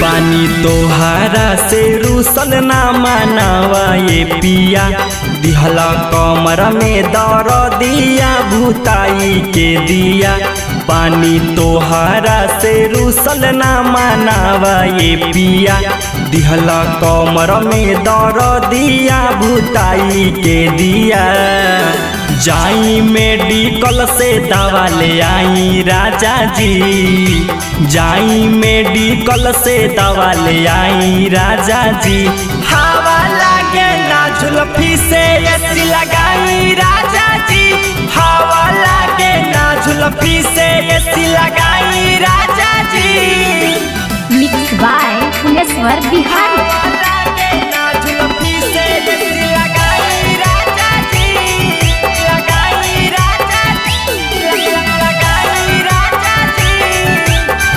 बानी तोहारा से रूसल ना मानावा ये पिया दिहला कमर में दर दिया भूताई के दिया पानी तोहारा से रूसल ना मानावा ये पिया दिहला कमर में दर दिया भूताई के दिया जाई मेडिकल से दवा ले आई राजा जी जाई मेडिकल से दवा ले आई राजा जी हवा लागे ना झुलफी से एसी लगाई राजा जी हवा लागे ना झुलफी से एसी लगाई राजा जी मिक्स बाय फुलेश्वर बिहारी हवा लागे ना झुलफी से एसी लगाई राजा जी लगाई राजा जी लगाई राजा जी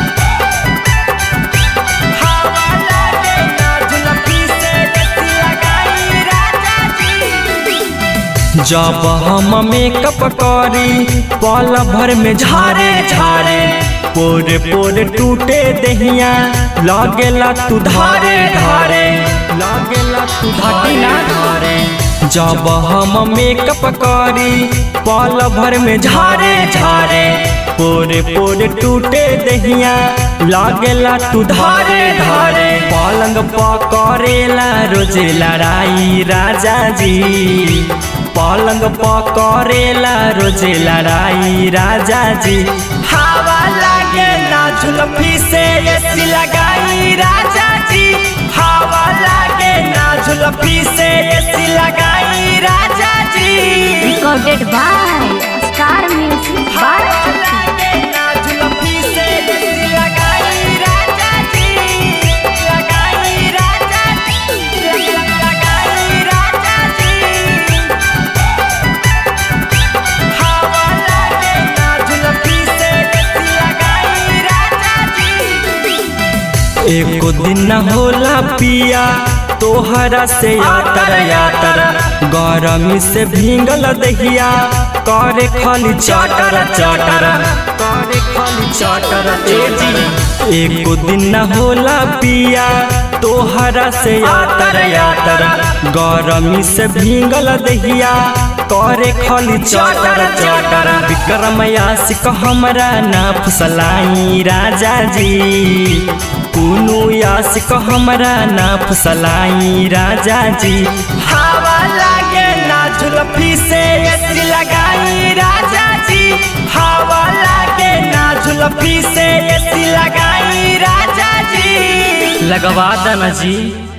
हवा लागे ना झुलफी से एसी लगाई राजा जी जब हम मेकअप करी पल भर में झारे झारे पोरे पोरे टूटे दहिया लगेला तू धारे धारे लगेला तू धारे धारे जब हम मेकअप करी पल भर में झारे झारे पोरे पोरे टूटे दहिया लागेला तू धारे धारे पलंग पकड़ेला रोज लड़ाई राजा जी पलंग पकड़ेला रोज लड़ाई राजा जी हवा लागे ना झुलफी से एसी लगाई राजा जी हवा लागे ना झुलफी से एसी लगाई राजा जी recorded by star music by हवा लागे ना झुलफी से एसी लगाई राजा जी लगाई राजा जी लगाई राजा जी हवा लागे ना झुलफी से एसी लगाई राजा जी एको दिन न होला पिया तोहरा से यातर यातर गरमी से भींगल दहिया करे खाली चाटर चाटर करे खाली चाटर ए जी एको दिन न होला पिया तोहरा से यातर यातर गरमी से भींगल दहिया करे खाली चाटर चाटर विक्रम यासिक हमरा ना फुसलाई राजा जी कुनु यासिक हमरा ना फुसलाई राजा जी हवा लागे ना झुलफी से एसी लगाई राजा जी हवा लागे ना झुलफी से एसी लगाई राजा जी लगवा देना जी